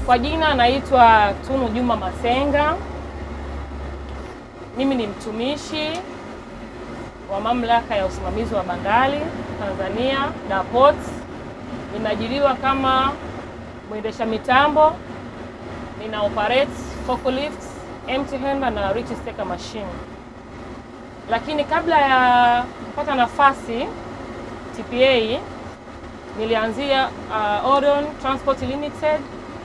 Kwa jina naitwa Tunu Juma Masenga. Mimi ni mtumishi wa mamlaka ya usimamizi wa bandari Tanzania DAPOT. Nimeajiriwa kama mwendesha mitambo, nina operate forklift, empty handler na reach stacker machine. Lakini kabla ya kupata nafasi TPA nilianzia uh, Orion Transport Limited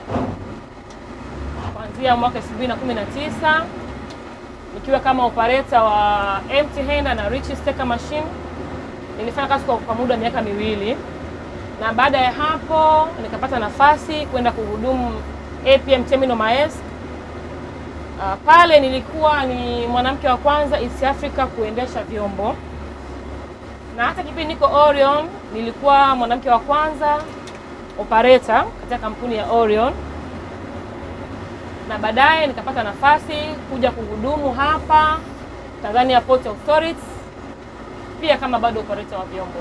kuanzia mwaka 2019 nikiwa kama operator wa empty handler na reach stacker machine. Nilifanya kazi kwa, kwa muda wa miaka miwili, na baada ya hapo nikapata nafasi kwenda kuhudumu APM Terminal Maersk. Uh, pale nilikuwa ni mwanamke wa kwanza East Africa kuendesha vyombo, na hata kipindi niko Orion nilikuwa mwanamke wa kwanza operator katika kampuni ya Orion na baadaye nikapata nafasi kuja kuhudumu hapa Tanzania Port Authority pia kama bado operator wa vyombo.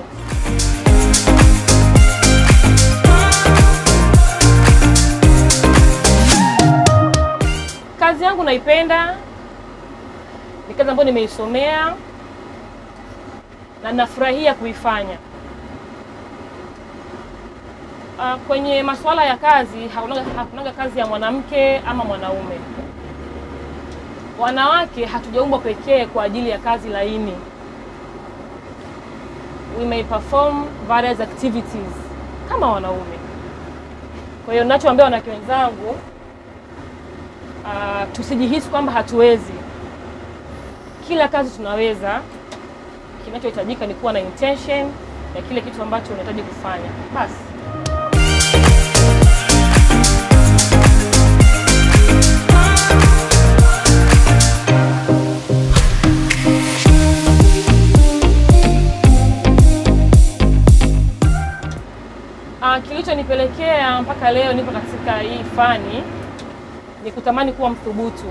Kazi yangu naipenda, ni kazi ambayo nimeisomea na nafurahia kuifanya. Uh, kwenye masuala ya kazi hakunaga, hakunaga kazi ya mwanamke ama mwanaume. Wanawake hatujaumbwa pekee kwa ajili ya kazi laini. We may perform various activities kama wanaume. Kwa hiyo ninachoambia wanawake wenzangu, uh, tusijihisi kwamba hatuwezi. Kila kazi tunaweza. Kinachohitajika ni kuwa na intention ya kile kitu ambacho unahitaji kufanya basi. Uh, kilichonipelekea mpaka leo nipo katika hii fani ni kutamani kuwa mthubutu.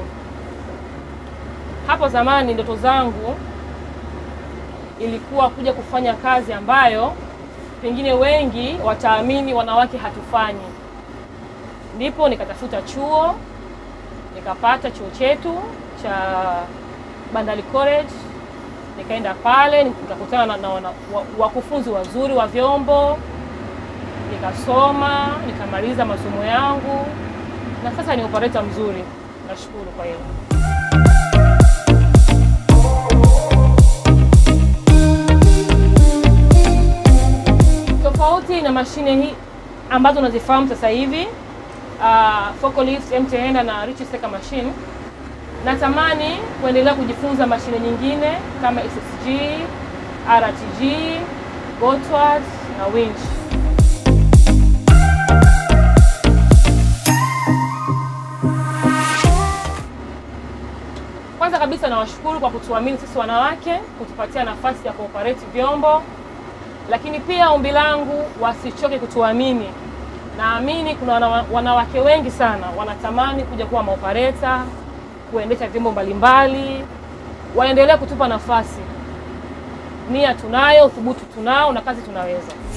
Hapo zamani ndoto zangu ilikuwa kuja kufanya kazi ambayo pengine wengi wataamini wanawake hatufanyi. Ndipo nikatafuta chuo, nikapata chuo chetu cha Bandari College, nikaenda pale nikakutana na, na, na wakufunzi wazuri wa vyombo nikasoma nikamaliza masomo yangu na sasa ni operator mzuri. Nashukuru kwa hilo. Tofauti na mashine hii ambazo unazifahamu sasa hivi uh, forklift, empty handler na reach stacker machine, natamani kuendelea kujifunza mashine nyingine kama SSG, RTG, Gotthard na winch. Kwanza kabisa nawashukuru kwa kutuamini sisi wanawake, kutupatia nafasi ya kuoperate vyombo, lakini pia ombi langu wasichoke kutuamini. Naamini kuna wanawake wengi sana wanatamani kuja kuwa maopereta, kuendesha vyombo mbalimbali, waendelee kutupa nafasi. Nia tunayo, uthubutu tunao na kazi tunaweza.